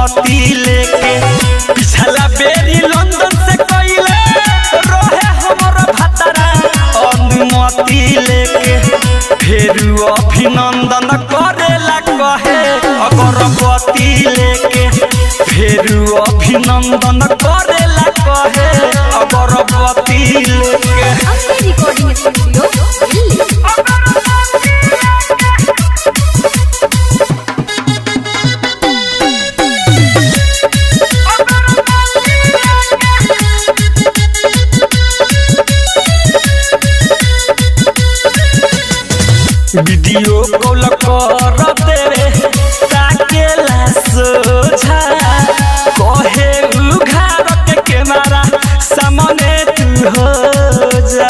अनुमति लेके पिछला बेरी लंदन से कइले रहे हमर भतरा अनुमति लेके फेर अभिनंदन करेला कहे अगरबत्ती लेके फेर अभिनंदन करेला कहे अगरबत्ती लेके अपने recording studio Delhi video call कर देवे ताकेला सोझा कहे उघार के कैमरा सामने तू हो जा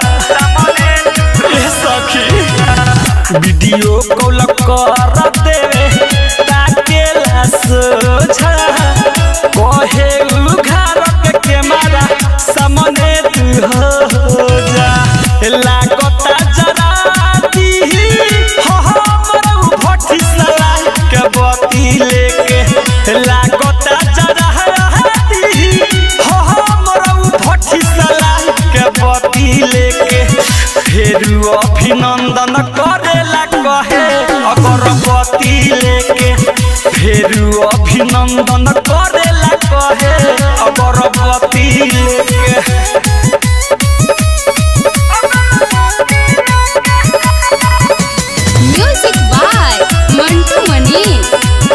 ए सखी वीडियो कॉल कर देवे ताकेला सोझा कहे उघार के कैमरा सामने तू हो जा लागता जरा दी हो हमर भट्टी सला के बती लेके लागता जरा दी हो हमर भट्टी सला के बती लेके फेर अभिनंदन करेला कहे अगरबत्ती लेके फेर अभिनंदन करेला कहे अगरबत्ती लेके music by Mantu Manish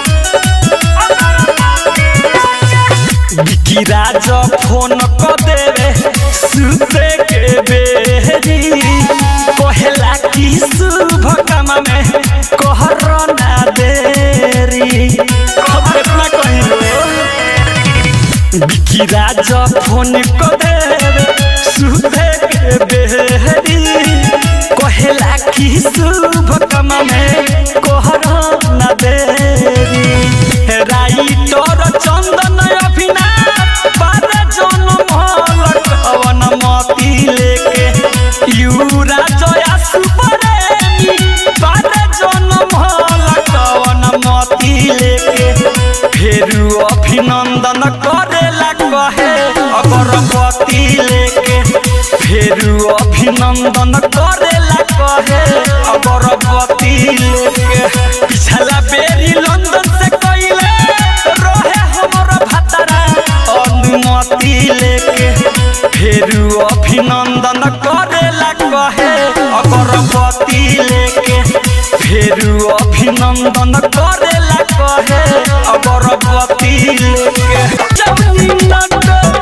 Vicky Raj phone क देवे सुते के बेरी कहेला कि शुभ काम में कहर ना देरी अब इतना कहिलो विकी राज फोन क देवे सुते के बेरी कहेला कि शुभ काम में कहर ना देरी राइटर चंदन अभिना पर जन्म लटवन मती लेके यूरा जया सुपरेमी पर जन्म लटवन मती लेके फेर अभिनंदन करेला कहे अगरबत्ती लेके फेर अभिनंदन करेला कहे अगरबत्ती लेके पिछला बेरी लंदन से कइले रहे हमर भतरा अनुमति लेके फेर अभिनंदन करेला कहे अगरबत्ती लेके फेर अभिनंदन करेला कहे अगरबत्ती लेके जवनी नट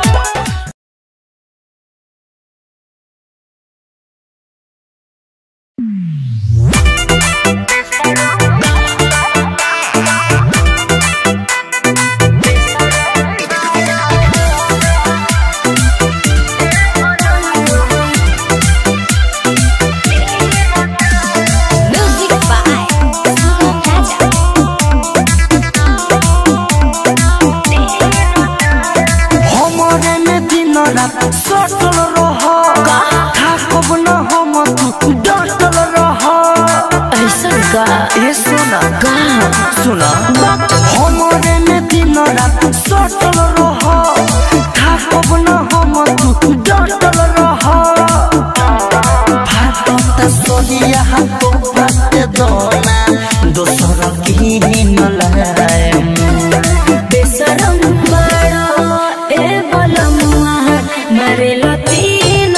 म्यूजिक बाय सुगम राजा हमरे में दिन रात सटल रह थाकब न हम तू डटल रह ऐसा का ए सोना का सुना हमरे में दिन रात सटल रह थाकब न हम तू डटल रह भात सोनिया तो भात दोना दोसर की न लाए बेसरम बड़ा ए बलमुआ मरे तीन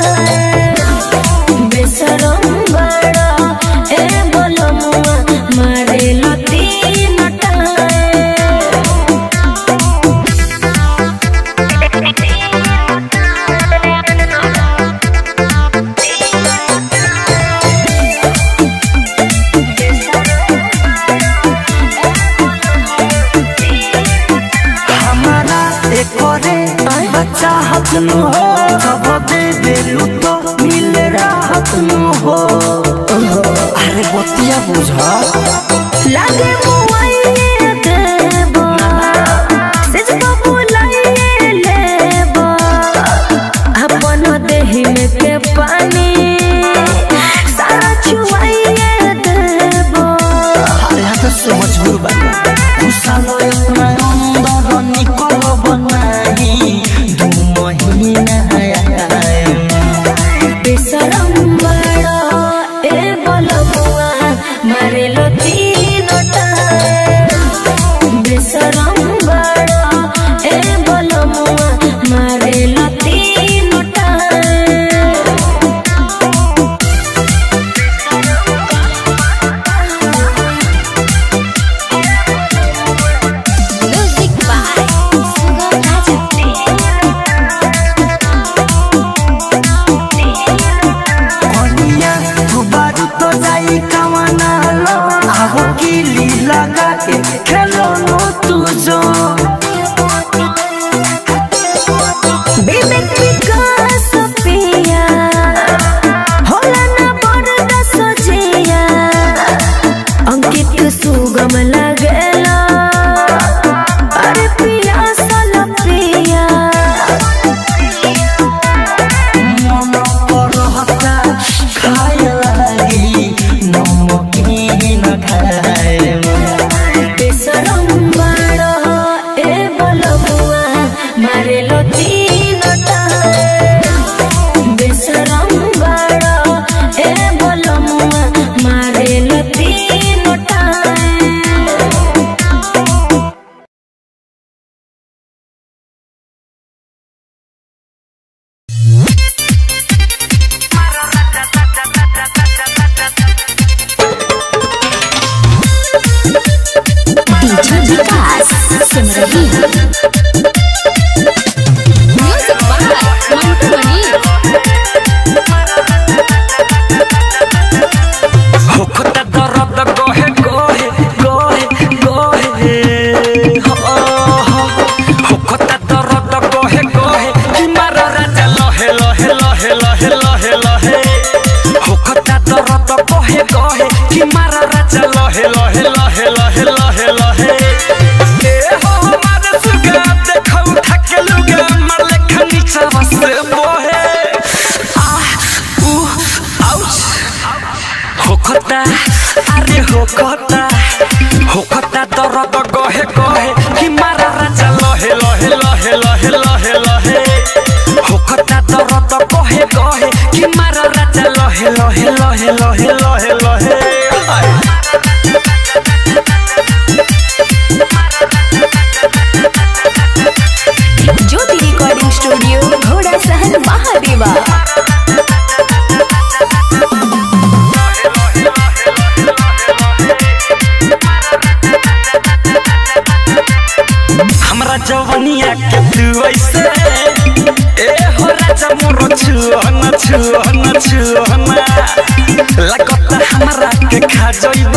टाइम बेसरम बड़ा ए बलमुआ मरे तीन टाइम हमारा एकरे बच्चा हाथ न हो जब दे बेलू तो मिल राहत न हो अरे बतिया बुझा लागे मुआइये देबो सेज बबुलाइये लेबो अपन देहि में के पानी सारा छुआइये देबो अरे यहाँ तो समझ गुरु बाबा गुस्सा लो इतना सिमरही म्यूजिक बाय मंटू मनी होखता दर्द गोहे गोहे गोहे गोहे हो हो होखता दर्द गोहे गोहे कि मारो राजा लहे लहे लहे लहे लहे लहे होखता दर्द गोहे गोहे कि मारो राजा लहे लहे लहे लहे लहे लहे ए हो हमारे सुगा देखौ थके लुगा मार लेखा नीचा बस बोहे आह उ आउच होखता अरे होखता होखता दर्द गहे गहे कि मारा राजा लहे लहे लहे लहे लहे लहे होखता दर्द गहे गहे कि मारा राजा लहे लहे लहे लहे लहे लहे आय। ज्योति रिकॉर्डिंग स्टूडियो घोड़ा सहन महादेवा हमरा जवनिया के तू ऐसे ए हो राजा मोरो छुअन छुअन छुअन लगता हमरा के खा जइब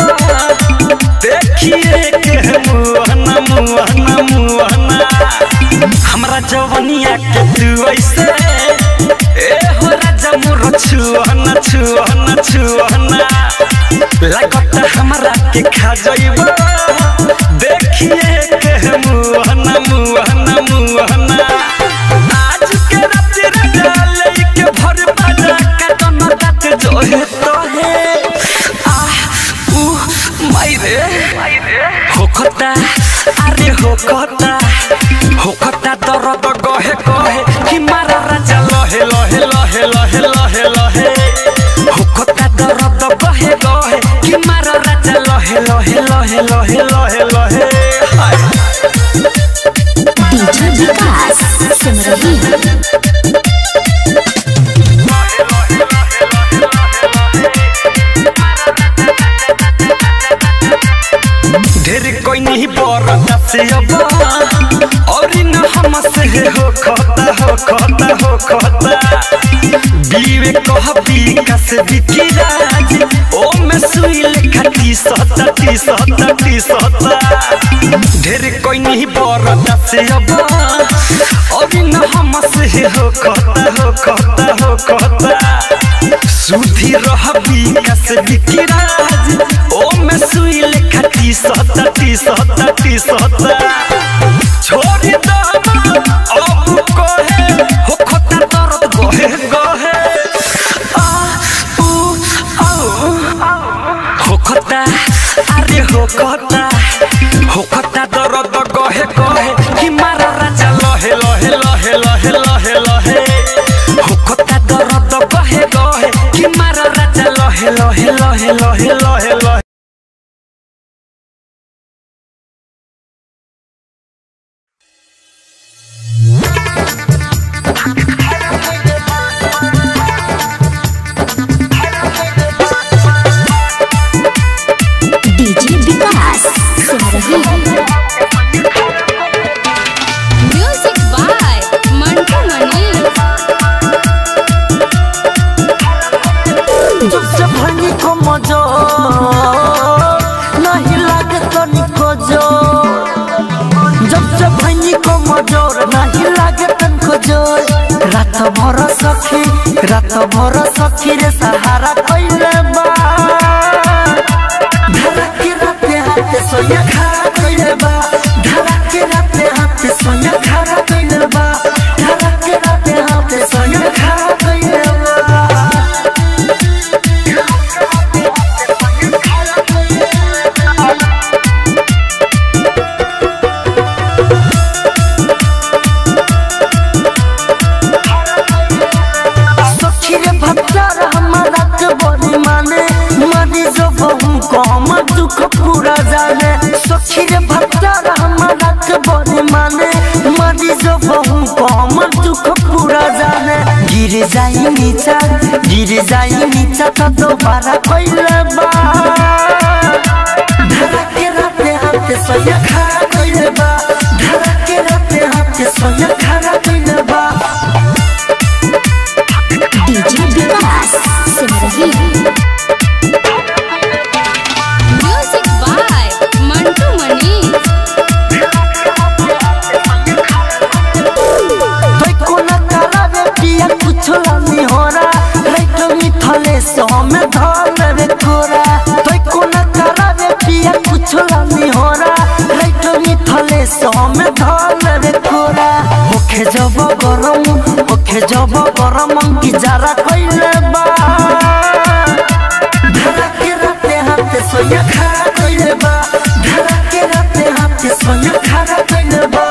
देखिए के मुहन मुहन मुहन हमरा जवनिया के तू ऐसे ए हो राजा मोरो छुअन छुअन छुअन लगता हमरा के खा जइब देखिए के मुहन मुहन मुहन आज के रात राजा लेके भर बाजा का दोनों रात जो है तो है आह उ मायरे होखता अरे होखता होखता दर्द गहे गहे कि मारा राजा लहे लहे लहे लहे लहे लहे होखता दर्द गहे गहे कि मारा राजा लहे लहे लहे लहे लहे लहे हाय डीजे विकास सिमरही ढेर कोई नहीं बरदा से अब और न हम से हो खता हो खता हो खता बीवे कह विकास बिकी राज ओ में सुई लेखा टी सता टी सता टी सता ढेर कोई नहीं बरदा से अब और न हम से हो खता हो खता हो खता सुधी रह विकास बिकी राज ओ में सुई लेखा टी सता टी सता टी सता छोड़ी दम अब कहे हो खता दर्द गहे गहे आ उ आ हो खता अरे हो खता हो खता दर्द गहे गहे कि मारा राजा लहे लहे लहे लहे लहे लहे हो खता दर्द गहे गहे कि मारा राजा लहे लहे लहे लहे लहे लहे DJ Vikas Simrahi music by Mantu Mani जब से भनी को मजो नहीं लागे तो निको जो जब से भनी को मजोर नहीं लागे तनको जोर रात भर सखी रात भर सखी रे सहारा कइले बा धरा के राते हाथे सोया खा कइले बा धरा के राते हाथे सोया खा कइले बा धरा के राते हाथे सोया खा कइले बा सखी रे भक्तर हमारा के बड़ी माने मरी जो बहु कम दुख पूरा जाने सखी रे भक्तर हमारा के बड़ी माने मरी जो बहु कम दुख पूरा जाने गिर जाई नीचा गिर जाई नीचा तो दोबारा कइले बा धरा के राते हाथे सोया खा कइले बा में धल रे कोरा होखे जब गरम होखे जब गरम की जरा कइले बा धरा के राते हाथे सोया खा कइले बा धरा के राते हाथे सोया खा कइले बा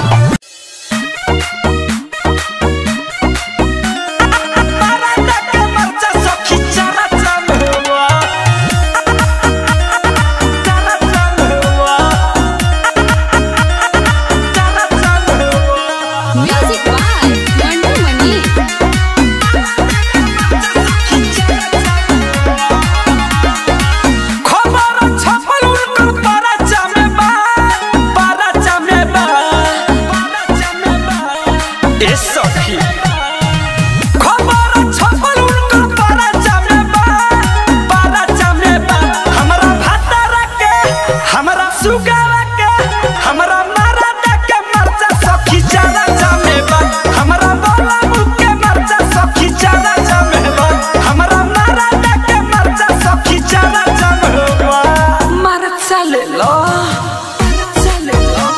म्यूजिक बाय मंटू मनी खबर छपल उनकर परचा में बा परचा में बा परचा में बा ए सखी खबर छपल उनकर परचा में बा परचा में बा हमरा भातारा के हमरा सुगावा के हमरा मरादा के मरचा सखी चारा जामे बा हमरा बोला मुख के मरचा सखी चारा जामे बा हमरा मरादा के मरचा सखी चारा जामे बा मरचा ले लो मरचा ले लो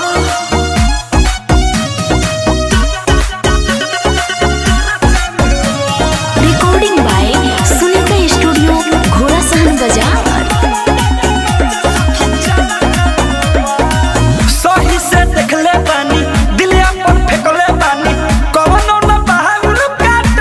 रिकॉर्डिंग बाय सुनीता स्टूडियो घोड़ा सहन बाजार सही से देखले बानी दिल अपन फेंकले बानी कवनो न बहाउल काट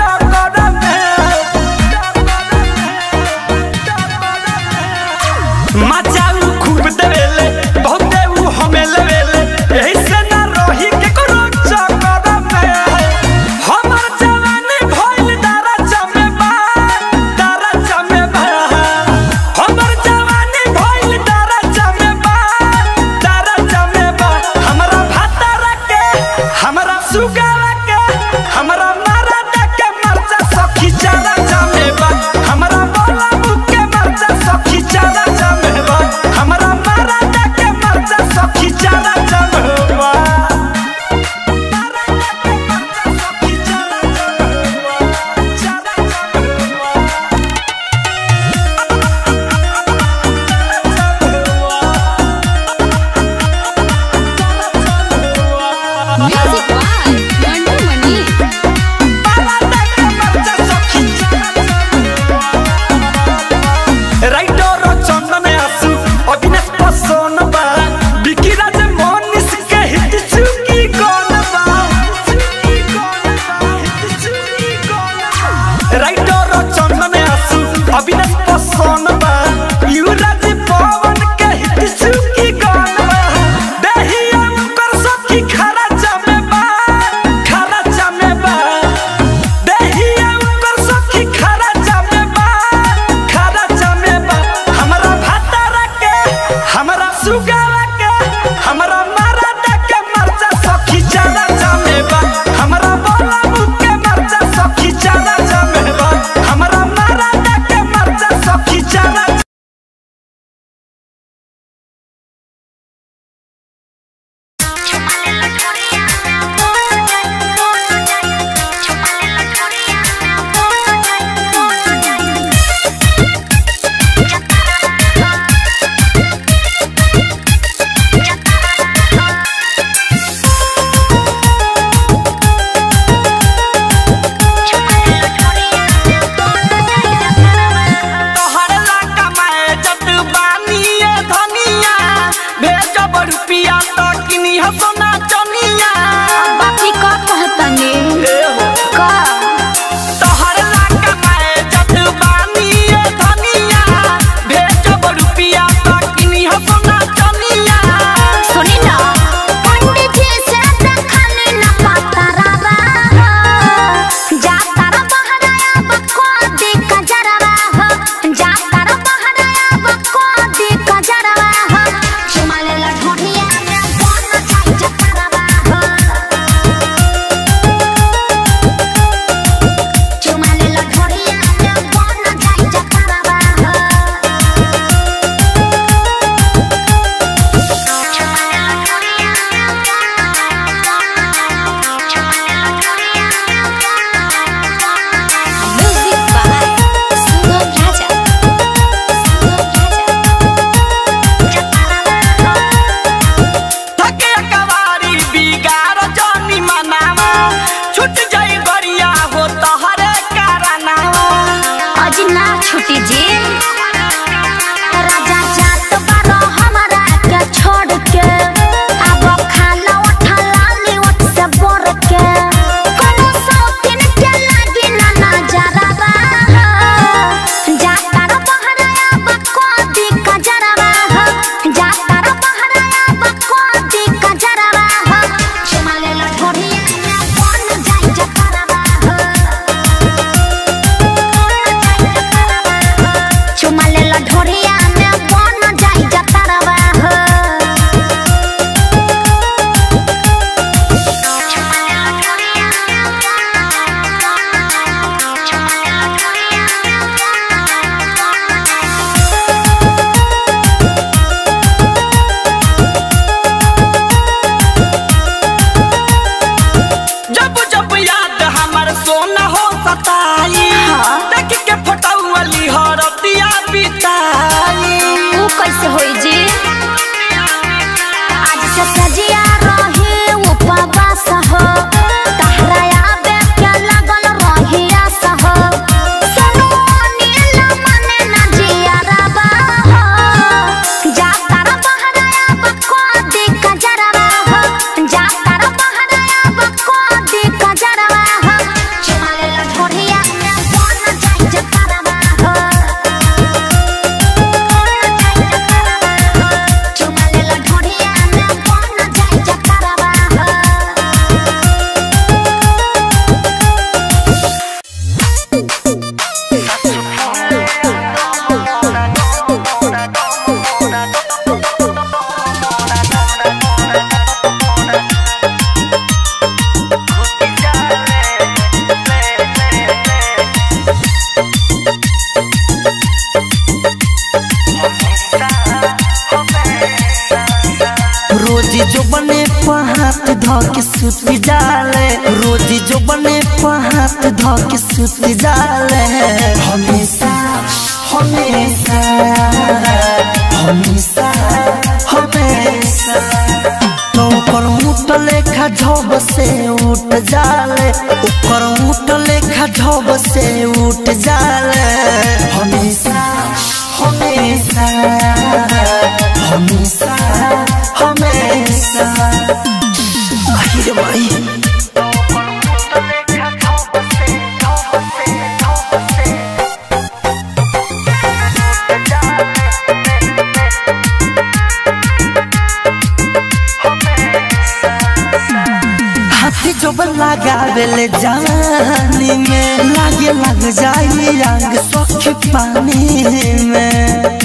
करमे मचाऊ खूब देवेले बहुत देऊ हमें लेवेले एही से ना रही के करो चक्कर में हमर जवानी भइल दारा जमे बा दारा जमे बा हमर जवानी भइल दारा जमे बा दारा जमे बा हमरा भातारा के हमरा सुगावा के हमरा मरादा के मरचा सखी चारा जमे बा हमरा बोला मुख के मरचा सखी चारा जमे बा हमरा मरादा के मरचा सखी चारा जमे बा मरादा के मरचा सखी चारा जमे बा चारा जमे बा music by Mantu Mani writer Chandan आसु अविनाश पसोन बा बिकी राज मोनिस के हित चुकी कोन बा राइटर चंदन आसु अविनाश पसोन बा युवराज पवन के हित चुकी कोन बा देहिया कर सखी खरा जमे बा खरा जमे बा देहिया कर सखी खरा जमे बा खरा जमे बा हमरा भातारा के हमरा सुगावा के हमरा मरादा के मरचा सखी चारा जमे बा हमरा बोला मुख के मरचा सखी चारा जमे बा हमरा मरादा के मरचा सखी चारा तोहर ला कमाए जत बानी ए धनिया भेजब रुपिया त किनी हसना चनिया बाकी का कहतनी ए हो का तोहर ला कमाए जत बानी ए धनिया भेजब रुपिया त किनी हसना चनिया सुनी ना पंडित जी से देखली ना पतरावा जा तारा बहराया बको दी कजरवा हो जा तारा बहराया बको दी कजरवा हो चुमाले लठोड़िया में बन जाई जतरवा हो छूट जाई गरिया हो तहरे कारनावा अजी ना छुटी जी राजा जात बारो हमारा के छोड़ के अब खाला उठा लाली उठ से बोर के कोनो सौतीन के लागी ना नजरवा जाता रो बहराया बको दी कजरवा जाता रो बहराया बको दी कजरवा चुमाले लठोरिया में बन जाई जकरवा चुमाले लढोरिया में बन जाई जतरवा हो चुमाले लढोरिया में चुमाले लढोरिया जब जब याद हमर सोना हो सताई हाँ। देख के फटौली हरतिया बिताई ऊ कैसे होई जी आज से सजिया रही उपवास हो तहरा आबे के लगल रही आस हो सुनो नील मने ना जिया रबा हो जाता रो बहराया बको दी कजरवा हो जाता रो बहराया बको दी कजरवा हो चुमाले लठोरिया में बन जाई जतरवा हो चुमाले लठोरिया में बन जाई जतरवा हो रोजी जो बने पहात ध के सुत जाले रोजी जो बने पहात ध के सुत जाले हमेशा हमेशा हमेशा हमेशा तो ऊपर ऊट लेखा झब से उठ जाले ऊपर ऊट लेखा झब से उठ जाले हमेशा हमेशा हमेशा हमेशा आहिरे भाई हाथी जो लगावेले जानी में लागे लग जाई रंग सखी पानी में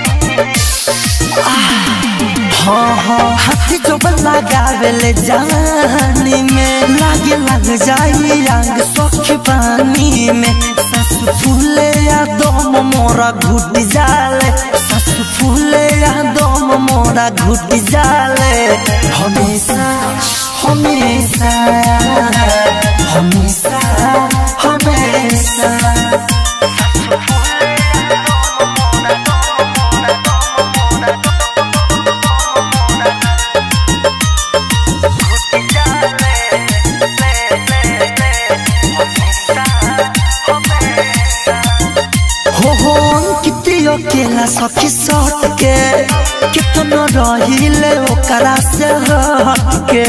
हाँ हाँ हाथी जो लगावेले जानी में लागे लग जाई रंग सखी पानी में ससु फूले या दम मोरा घुट जाले ससु फूले या दम मोरा घुट जाले हमेशा हमेशा हमेशा हमेशा हो हो कितियो केला सखी सट के कितनो रहिले ओकरा से हट के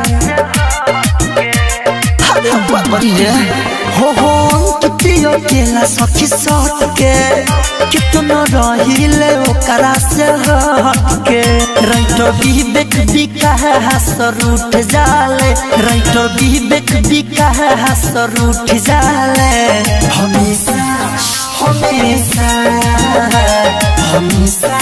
अरे बाबरिए हो हो कितियो केला सखी सट के कितनो रहिले ओकरा से हट के राइटो विवेक बिका है हसर उठ जाले राइटो विवेक बिका है हसर उठ जाले हमेशा हमेशा हमेशा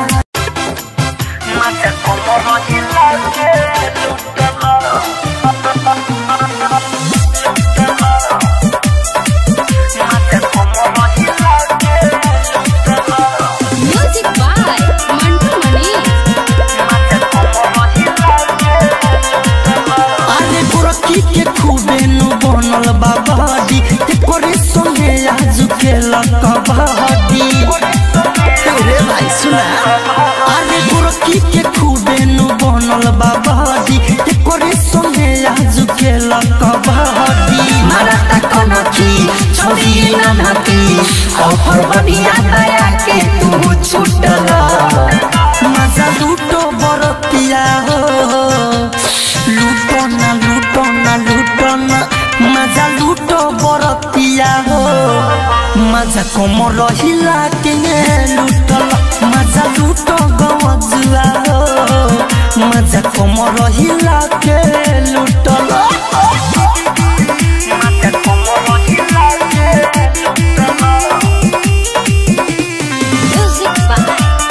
म्यूजिक बाय मंटू मनी अरे गोरखी के खूबे नु बनल बाबाडी ते करे संगे आज के लकबाडी रे भाई सुना अरे गोरखी के खूबे नु बनल बाबाडी ते करे संगे आज के लकबाडी बढ़िया दया के तू छूटल मजा लूटो बरतिया हो लूटो ना लूटो ना लूटो ना मजा लूटो बरतिया हो मजा कम रहिला के लूटल मजा लूटो गवजुआ हो मजा कम रहिला के लूटल मजा कम रहिला के लूटल Music by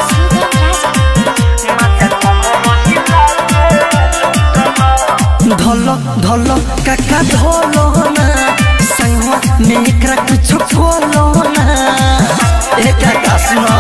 Sugam Raja. धल धल काका धल ना संगवा में एकरा कुछ खोलो ना एक आकाश ना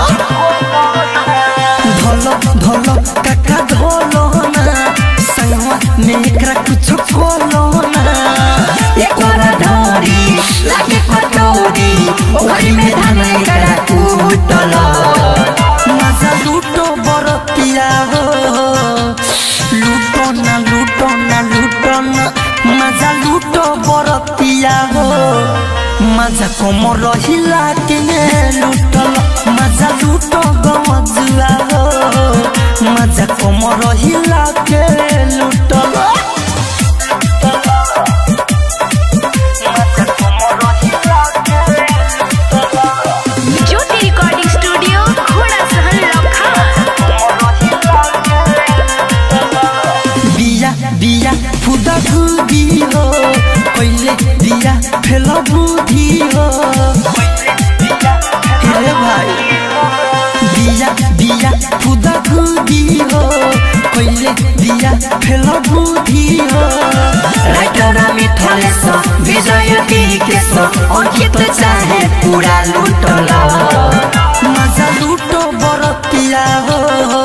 धल धल काका धल ना संगवा में एकरा कुछ खोलो ना एकरा धारी लागे पटोरी ओकरी में धान एकरा कूटल मजा लूटो बरतिया हो लूटो ना लूटो ना लूटो ना मजा लूटो बरतिया हो मजा कम रहिला के लूटल मजा लूटो गमजुआ हो मजा कम रहिला के लूटल मजा कम रहिला के लूटल ज्योति रिकॉर्डिंग स्टूडियो घोड़ा सहन लखा बिया बिया फुदा फुदी हो पहिले बिया फेल बुद्धि हो हेरे भाई बिया बिया फुदा फुदी हो पहिले बिया फेल बुद्धि हो राइटरा मिठले स विजय के स अंकित चाहे पूरा लुटल मजा लूटो बरतिया हो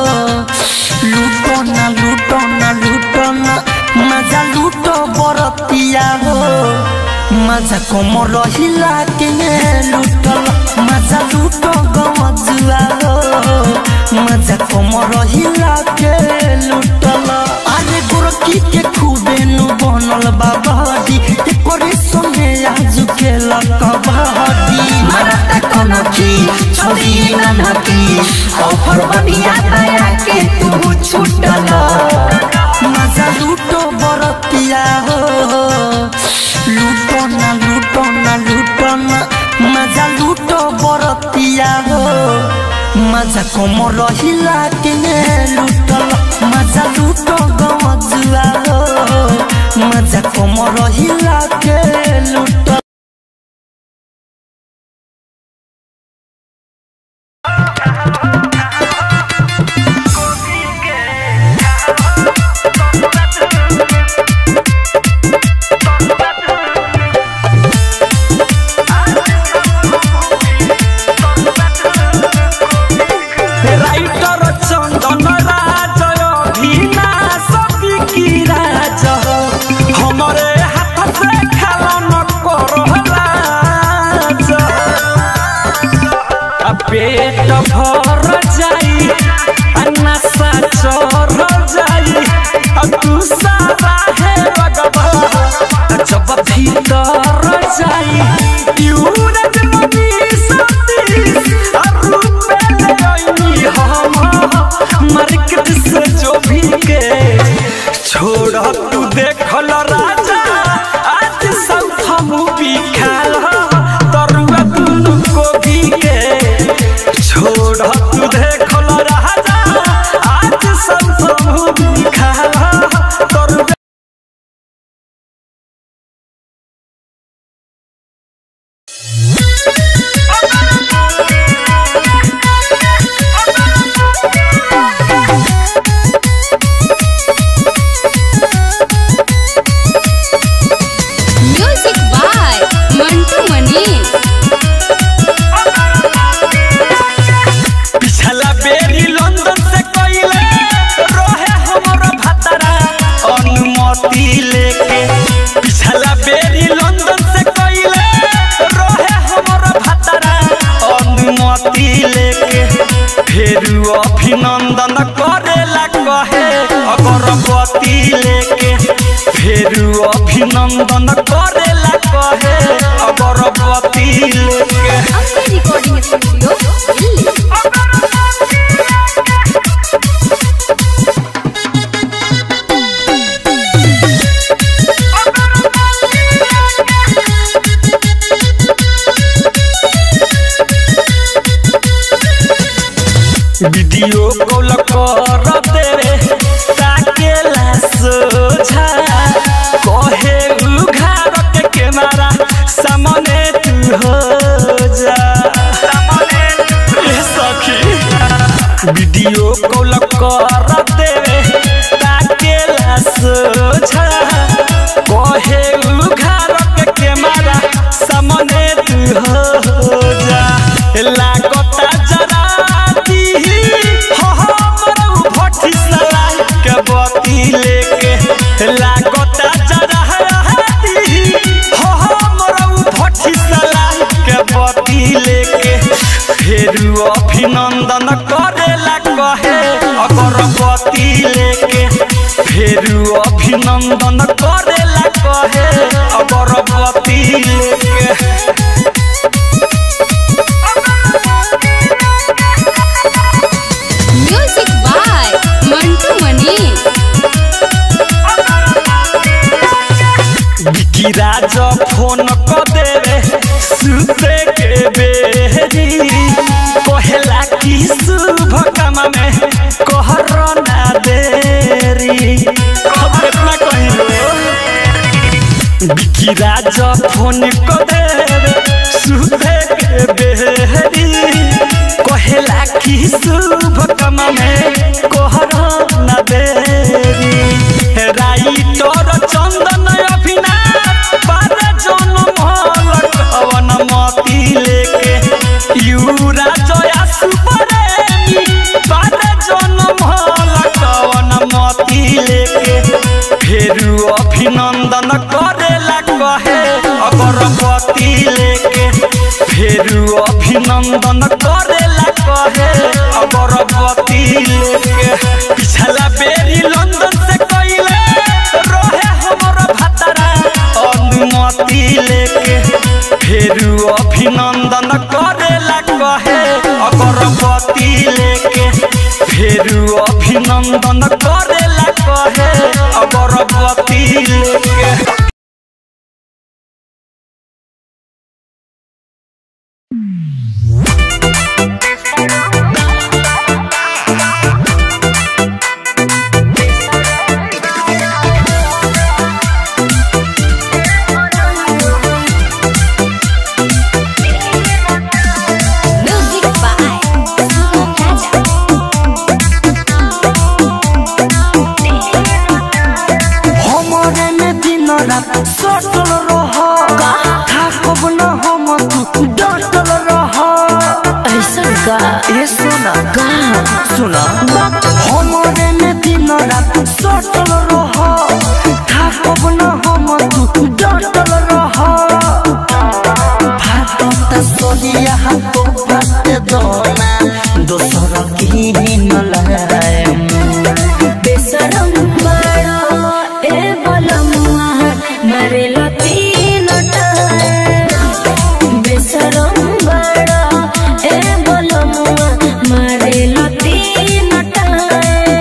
लूटो ना लूटो ना लूटो ना मजा लूटो बरतिया हो मजा कम रहिला के लूटल मजा लूटो गमजुआ हो मजा कम रहिला के लूटल अरे गोरकी के खूबे नु बनल बाबादी एकरे संगे आज के लकबादी मारता कोनो की छोड़ी ननकी ऑफर बढ़िया दया के तू छूटल मजा लूटो बरतिया हो लूटो ना लूटो ना लूटो ना मजा लूटो बरतिया हो मजा कम रहिला के लूटल मजा लूटो गमजुआ हो मजा कम रहिला के लूटल রাইটর চন্দন রাজ অভিনা সবি কি রাজ हमरे हाथ से खेला न करहलाज आ पेट भर जाई आ नशा चढ़ जाई आ तू सारा है रगबा आ जब भीतर जाई यूरज नदी सतीश आ रूपे ले आईनी हम मार्केट से जो भी के छोड़ तू देखल राजा आज सब मूवी खाल तरुआ दुनु कोबी के छोड़ तू देखल राजा आज सब मूवी खाल तरुआ म्यूजिक बाय मंटू मनीष पिछला बेरी लंदन से कइले रहे हमर भतरा अनुमति लेके पिछला बेरी लंदन से कइले रहे हमर भतरा अनुमति लेके फिर अभिनंदन करेला कहे अगरबत्ती लेके फिर अभिनंदन करेला कहे अगरबत्ती लेके अपने recording studio Delhi video call कर देवे ताकेला सोझा कहे उघार के कैमरा सामने तू हो जा ए सखी वीडियो कॉल कर देवे ताकेला सोझा कहे उघार के कैमरा सामने तू हो जा लागता जरा दी हो हमर भट्टी सलाई के बती लेके लागता जरा दी हो हमर भट्टी सलाई के बती लेके फेरू अभिनंदन करेला कहे अगरबत्ती लेके फेरू अभिनंदन करेला कहे अगरबत्ती लेके म्यूजिक बाय मंटू मनीष बिकी राज फोन क देवे सुते के बेरी कहेला कि शुभ काम में कहर ना देरी अब कितना कहिलो बिकी राज फोन क देवे सुते के बेरी कहेला कि शुभ काम में कहर ना देरी राइटर चंदन अभिनाथ बारे जनम लटवन मती लेके यूरा जया सुपरेमी बारे जनम लटवन मती लेके फेरू अभिनंदन करेला कहे अगरबत्ती लेके फेरू अभिनंदन करेला कहे अगरबत्ती लेके पिछला बेरी लंदन से कइले रहे हमर भतरा अनुमति लेके फेरू अभिनंदन करेला कहे अगरबत्ती लेके फेरू अभिनंदन करेला कहे अगरबत्ती लेके म्यूजिक बाय सुनो राजा हमरे में दिन रात सटल रह थाकब न हम तू डटल रह ऐसन का ए सोना का सुना हमरे में दिन रात सटल रह थाकब न हम तू डटल रह भात सोनिया तो भात दोना दोसर की न लाए बेसरम बड़ा ए बलमुआ मरे तीन टाइम बेसरम बड़ा ए बलमुआ मरे तीन टाइम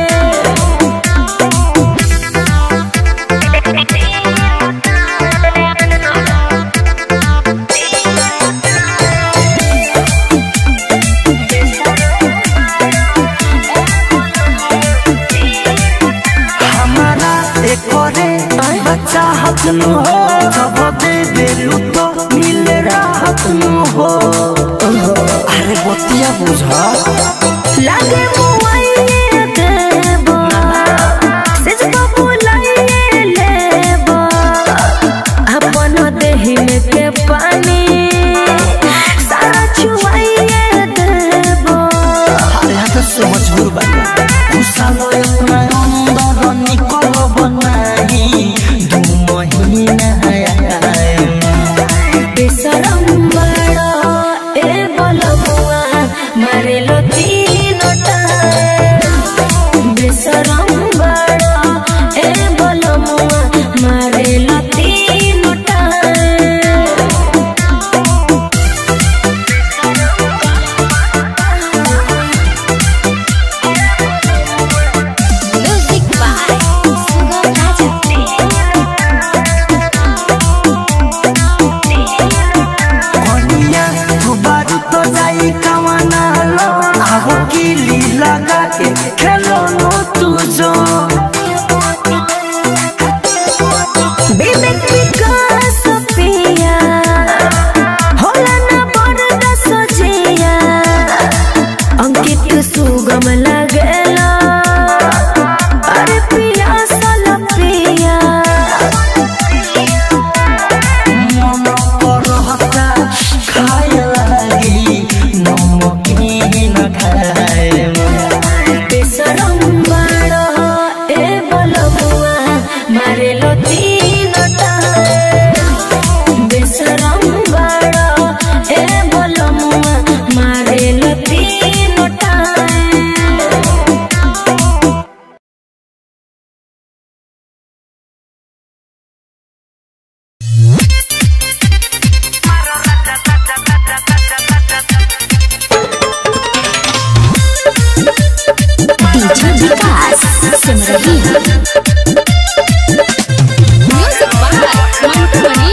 हमारा एकरे बच्चा हाथ नु हो जब दे बेलू तो मिल राहत नु हो अरे बतिया बुझा लागे मुआइये देबो सिज को बुलाइये लेबो अपन देहि में के पानी सारा छुआइये देबो अरे हाथ से मजबूर बना गुस्सा लो अपना अंदर निकल बनाई दू महीना आए बेसरम बड़ा ए बलमुआ मरे लो तीन टाइम के खेलनो तू जो विवेक विकास पिया होला ना बड़ सजिया अंकित सुगम लगेला अरे पिया सल पिया मन करहता खाए लागी नमकीन खाए बेसरम बाड़ो ए बलबुआ मारे लो तीन टाइम बेसरम बाड़ो ए बलमुआ मारे लो तीन time DJ Vikas Simrahi music by Mantu Mani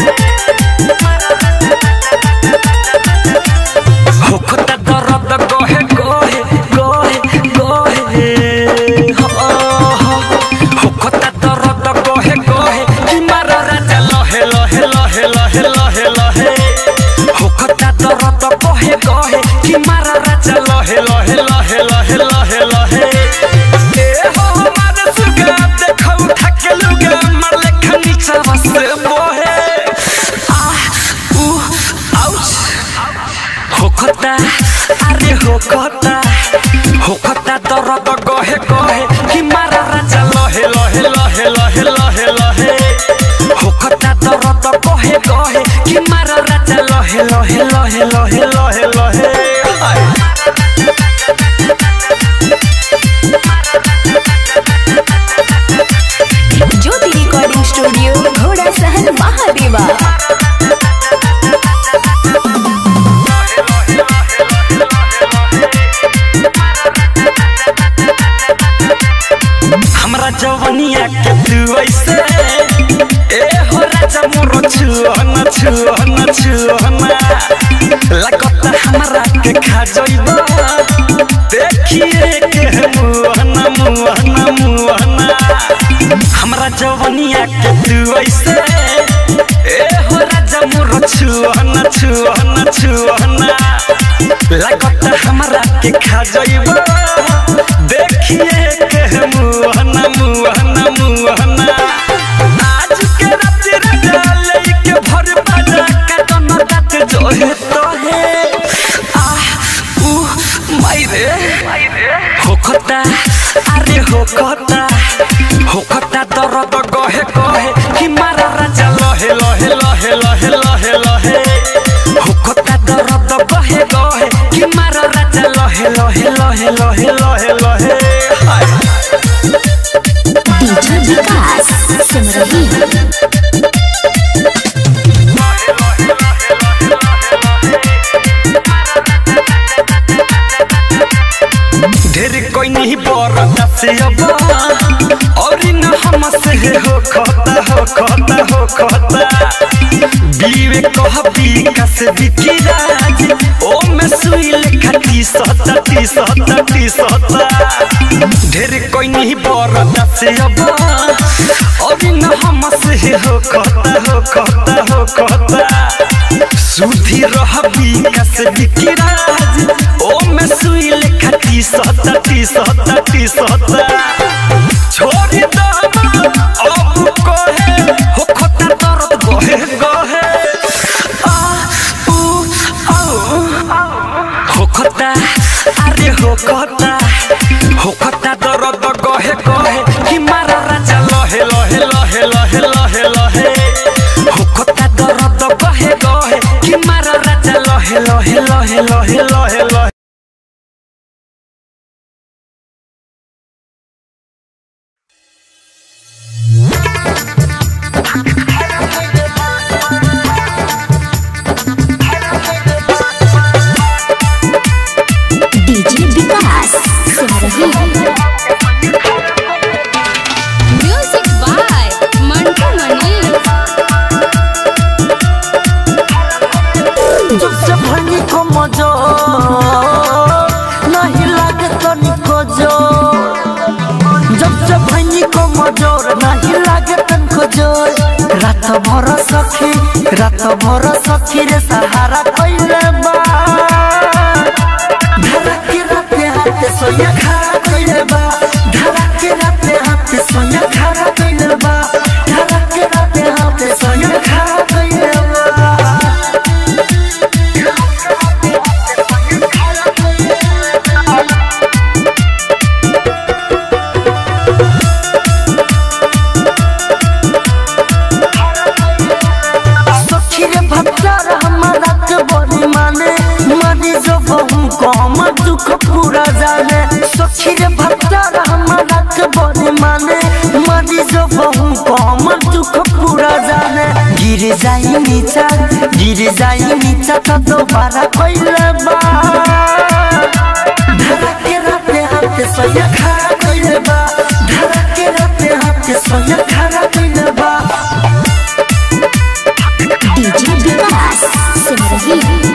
होखता दर्द गोहे गोहे गोहे गोहे हो हो होखता दर्द गोहे गोहे कि मारो राजा लहे लहे लहे लहे लहे लहे होखता दर्द गोहे गोहे कि मारो राजा लहे लहे लहे लहे लहे लहे ए हो मार सुगा देखौ थके लुगा मार लेखा नीचा बस बोहे आह उ आउच होखता अरे होखता होखता दर्द गहे गहे कि मारा राजा लहे लहे लहे लहे लहे लहे होखता दर्द गहे गहे कि मारा राजा लहे लहे लहे लहे लहे लहे आय। ज्योति रिकॉर्डिंग स्टूडियो घोड़ा सहन महादेवा हमरा जवनिया के तू ऐसे ए हो राजा मोरो छुअन छुअन छुअन लगता हमरा के खा जइब देखिए के मुहन मुहन मुहन हमरा जवनिया के तू ऐसे ए हो राजा मोरो छुअन छुअन छुअन लगता हमरा के खा जइब देखिए के मुहन मुहन मुहन आज के रात राजा लेके भर बाजा के दोनों रात जो है तो है आह उ मायरे होखता अरे होखता होखता दर्द गहे गहे कि मारा राजा लहे लहे लहे लहे लहे लहे होखता दर्द गहे गहे कि मारा राजा लहे लहे लहे लहे लहे लहे हाय डीजे विकास सिमरही ढेर कोई नहीं बरता से अब और न हम से हो खता हो खता हो खता बीवे कह बीका से बिकी राज ओ में सुई लेखा टी सता टी सता टी सता ढेर कोई नहीं बरता से अब और न हम से हो खता हो खता हो खता सुधी रह बीका से बिकी राज ओ में सुई लेखा टी सता टी सता टी सता छोड़ी दामा अब कहे हो खता दर्द गहे गहे आ उ आउ होखता अरे होखता होखता दर्द गहे गहे कि मारा राजा लहे लहे लहे लहे लहे लहे होखता दर्द गहे गहे कि मारा राजा लहे लहे लहे लहे लहे लहे DJ Vikas Simrahi music by Mantu Mani जब से भनी को मजा रात भर सखी रात भर सखी रे सहारा कइले बा धड़के राते हाथे सोया खड़ा कइले बा धड़के राते हाथे सोया खड़ा कइले बा धड़के राते हाथे सोया खड़ा कइले बा सखी रे भक्तर हमारा के बड़ी माने मानी जो बहु कम दुख पूरा जाने सखी रे भक्तर हमारा के बड़ी माने मानी जो बहु कम दुख पूरा जाने गिर जाई नीचा गिर जाई नीचा तो दोबारा कइले बा धड़के राते हाथे सोया खड़ा कइले बा धड़के राते हाथे सोया खड़ा कइले बा DJ Vikas Simrahi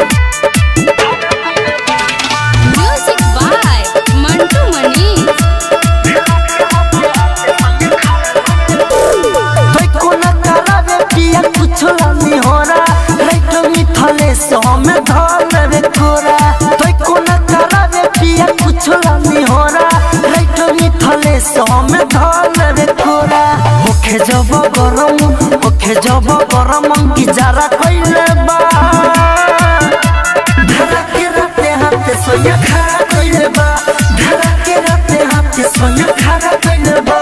music by Mantu Mani भाई कोना करावे पिया कुछ लानी होरा राइट मिथले सो में धल रे कोरा भाई कोना करावे पिया कुछ लानी होरा राइट मिथले सो में धल रे कोरा ओखे जब गरम ओखे जब गरम की जरा कइले बा धड़के राते हाथे सोया खड़ा कइले बा धड़के राते हाथे सोया खड़ा कइले बा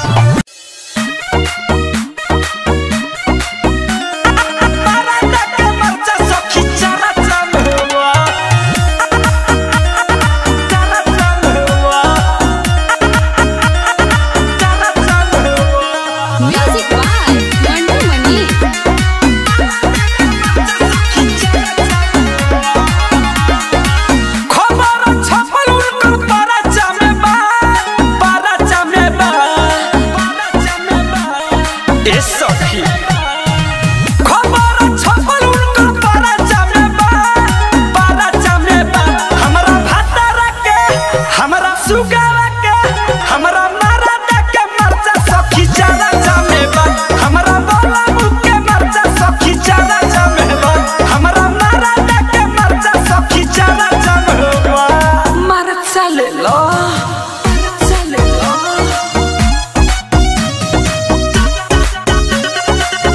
म्यूजिक बाय मंटू मनी खबर छपल उनकर परचा में बा परचा में बा परचा में बा ए सखी खबर छपल उनकर परचा में बा परचा में बा हमरा भातारा के हमरा सुगावा के हमरा मरादा के मरचा सखी चारा जामे बा हमरा बोला मुख के मरचा सखी चारा जामे बा हमरा मरादा के मरचा सखी चारा जामे बा मरचा ले लो मरचा ले लो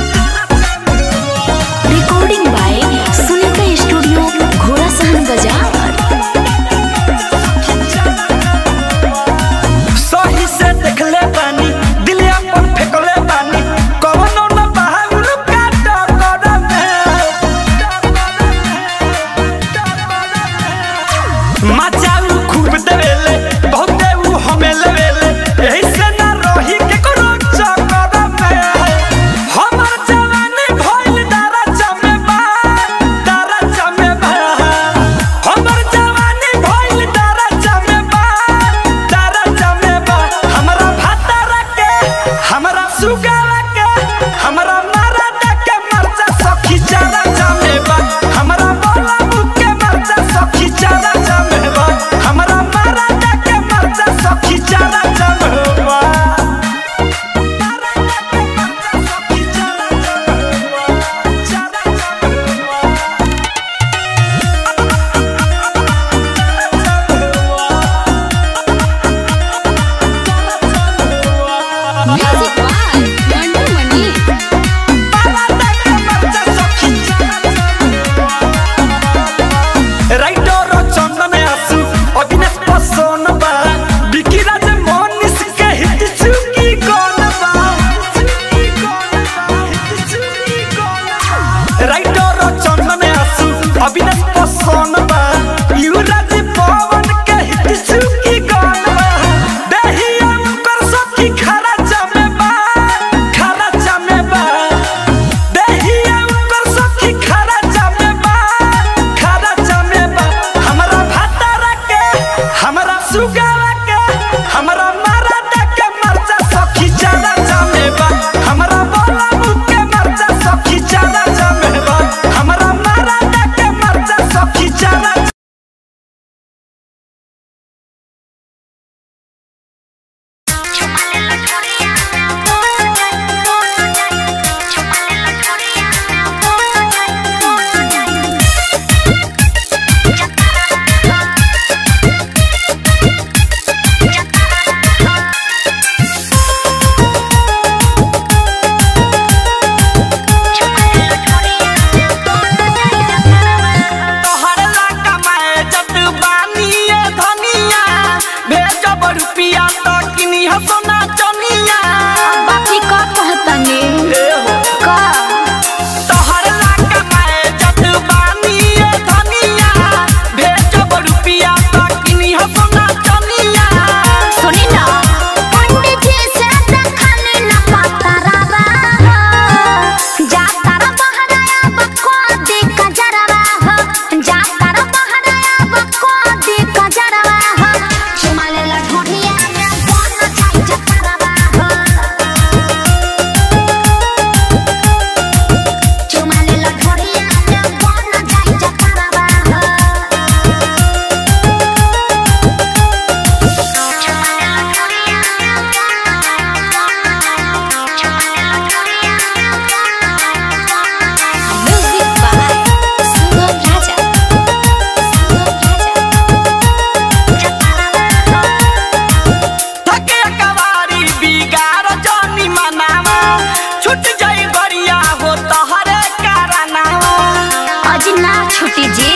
जाई गरिया हो तहरे कारनावा आज ना छुटी जी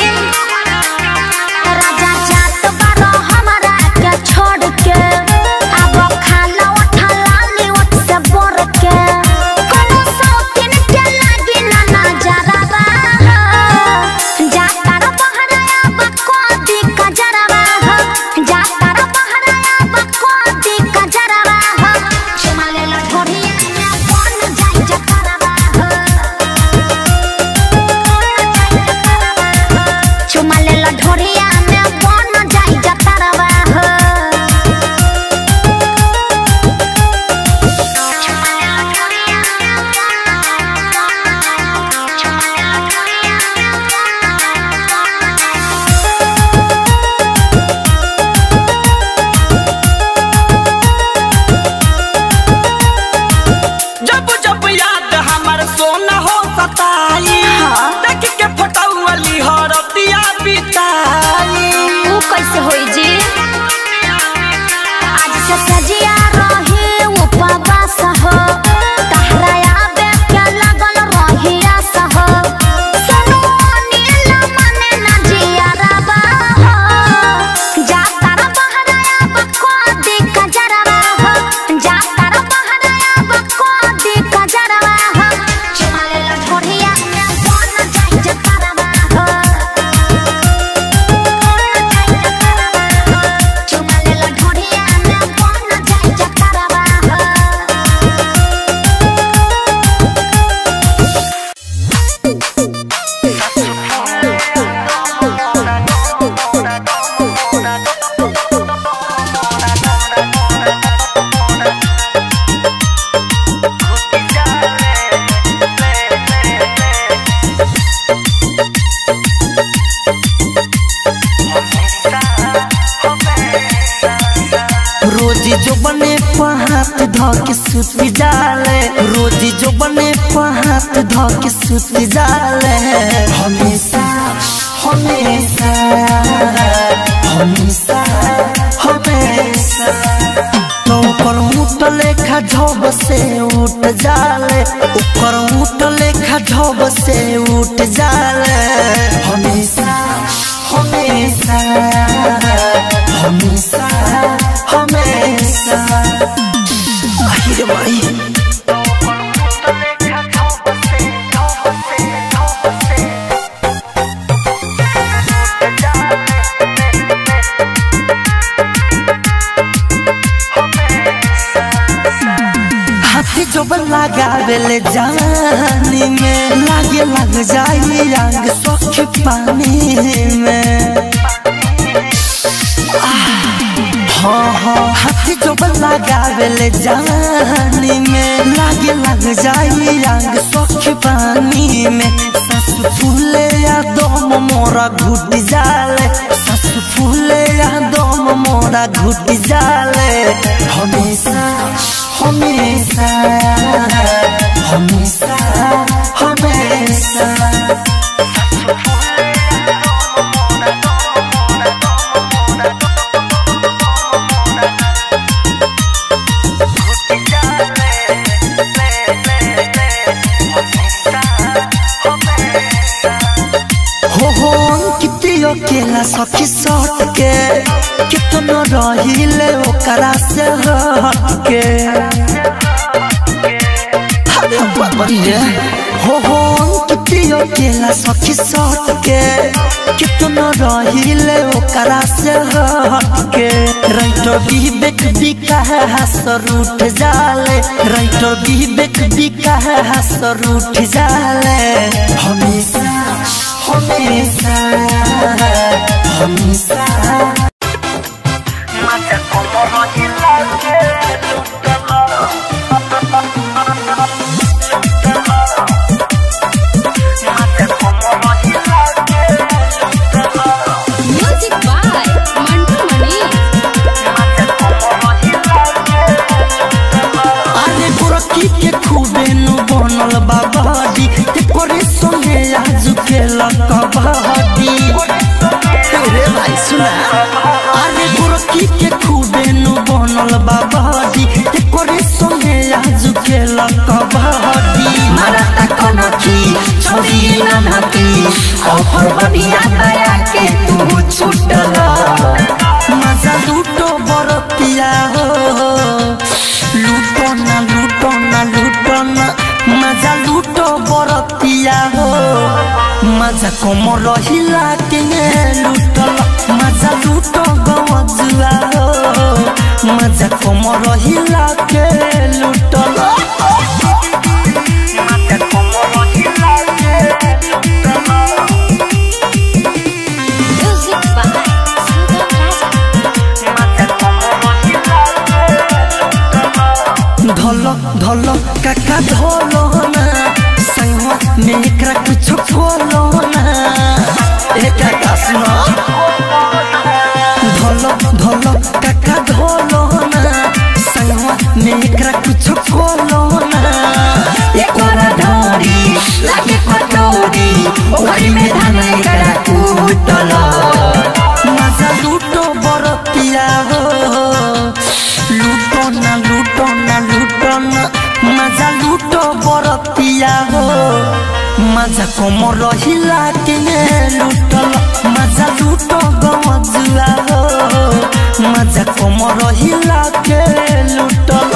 राजा जात बारो हमारा के छोड़ के अब खाना उठा लाली उठ से बोर के कोनो सौतीन के लागी ना नजरा बा जाता रो बहराया बको दी कजरवा हो जाता रो बहराया बको दी कजरवा हो चुमाले लो ठोरिया में बन जाई जकरवा हो चुमा लेला ढोरिया में बन जाई जतरवा हो चुमा लेला ढोरिया में चुमा लेला ढोरिया जब जब याद हमर सोना हो सताई देख के फटौली हरतिया बिताई ऊ कैसे होई जी आज से सजिया रही उपवास हो तहरा आबे के लगल रही आस हो सुनो नील मने ना जिया रबा हो जाता रो बहराया बको दी कजरवा हो जाता रो बहराया बको दी कजरवा हो चुमा लेला ठोरिया में बन जाई जतरवा हो चुमा लेला ढोरिया में बन जाई जतरवा हो रोजी जो बने पहात ध के सुत जाले रोजी जो बने पहात ध के सुत जाले हमेशा हमेशा हमेशा हमेशा तो ऊपर ऊट लेखा झब से उठ जाले ऊपर ऊट लेखा झब से उठ जाले हमेशा हमेशा हमेशा हमेशा आहिरे भाई हाथी जो लगावेले जानी में लागे लग जाई रंग सख पानी में हाँ हाँ हाथी जो लगावेले जानी में लागे लग जाई रंग सख पानी में सस फूले या दम मोरा घुट जाले सस फूले या दम मोरा घुट जाले हमेशा हमेशा हमेशा हमेशा हो हो अंकित अकेला सखी सट के कितना रहिले ओकरा से हट के अरे बाबरिया हो हो अंकित अकेला सखी सट के कितना रहिले ओकरा से हट के राइटो विवेक बिका है हसर उठ जाले राइटो विवेक बिका है हसर उठ जाले हमेशा हमेशा हमेशा म्यूजिक बाय मंटू मनी अरे गोरखी के खूबे नु बनल बाबाडी एकरे संगे आज के लकबाडी रे भाई सुना अरे गोरखी के खूबे नु बनल बाबाडी एकरे संगे आज के लकबाडी की छोरी ननकी ऑफर बढ़िया दया के तू छूटल मजा लूटो बरतिया हो लूटो ना लूटो ना लूटो ना मजा लूटो बरतिया हो मजा कम रहिला के लूटल मजा लूटो गवजुआ हो मजा कम रहिला के लूटल मजा कम रहिला के लूटल Music by Sugam Raja. धल धल काका धल ना संगवा में एकरा कुछ खोलो ना ए काका सुनो धल धल काका धल ना संगवा में एकरा कुछ खोलो ना एकरा ढारी लागे पटोरी ओरी में धान एकरा कुटल मजा लूटो बरतिया हो लूटो ना लूटो ना लूटो ना मजा लूटो बरतिया हो मजा कम रहिला के लूटल मजा लूटो गमजुआ हो मजा कम रहिला के लूटल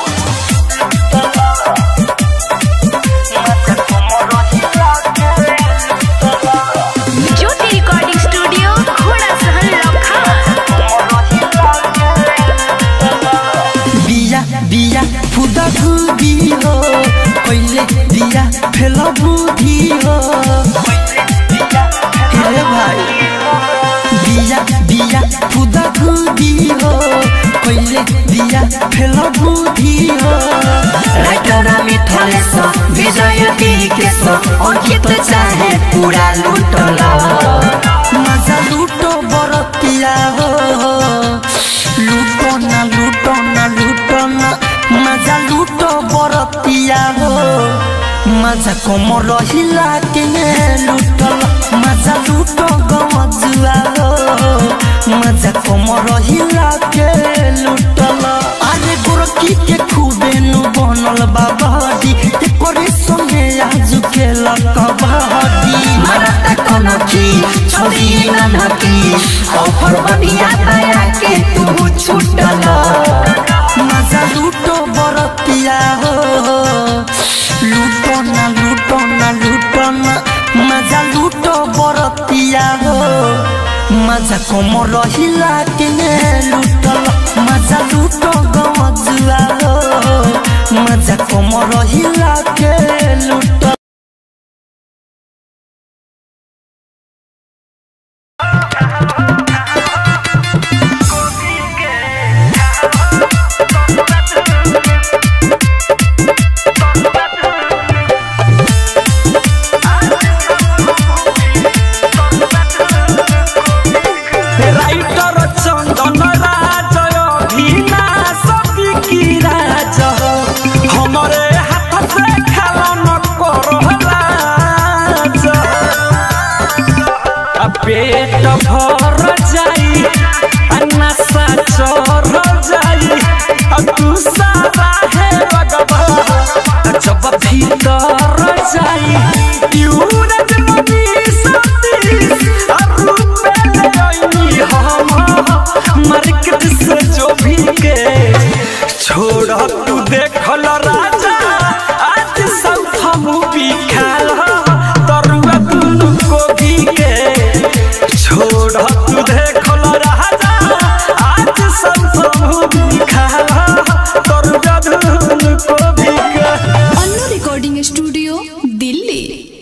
मजा कम रहिला के लूटल ज्योति रिकॉर्डिंग स्टूडियो घोड़ा सहन लखा बिया बिया खुदा खुदी हो पहिले बिया फेल बुद्धि हो हे भाई बिया बिया खुदा खुदी हो पहिले बिया फेल बुद्धि हो राइटर मिथलेश विजय दिकेश अंकित चाहे पूरा लूटल मजा लूटो बरतिया हो लूटो ना लूटो ना लूटो ना मजा लूटो बरतिया हो मजा कम रहिला के लूटल मजा लूटो गमजुआ हो मजा कम रहिला के लूटल अरे गोरकी के खूबे नु बनल बाबाडी एकरे संगे आज के लकबाडी मरता कोनो की छोरी ननकी ऑफर बढ़िया दया के तू छूटल मजा लूटो बरतिया हो लूटो ना लूटो ना लूटो ना मजा लूटो बरतिया हो मजा कम रहिला के लूटल मजा लूटो गमजुआ हो मजा कम रहिला के लूटल রাইটর চন্দন রাজ অভিনা সবি কি রাজ हमरे हाथ से खेलन कर राज आ पेट भर जाई आ नशा चढ़ जाई आ तू सारा है लगबा आ जब भीतर जाई यूरज मनी सतीश आ रूपे ले आईनी हम मार्केट से जो भी के छोड़ तू देखल राजा आज साउथ मूवी खाल तरुआ दुनु कोबी के छोड़ तू देखल राजा आज साउथ मूवी खाल तरुआ दुनु कोबी के अन्नू रिकॉर्डिंग स्टूडियो दिल्ली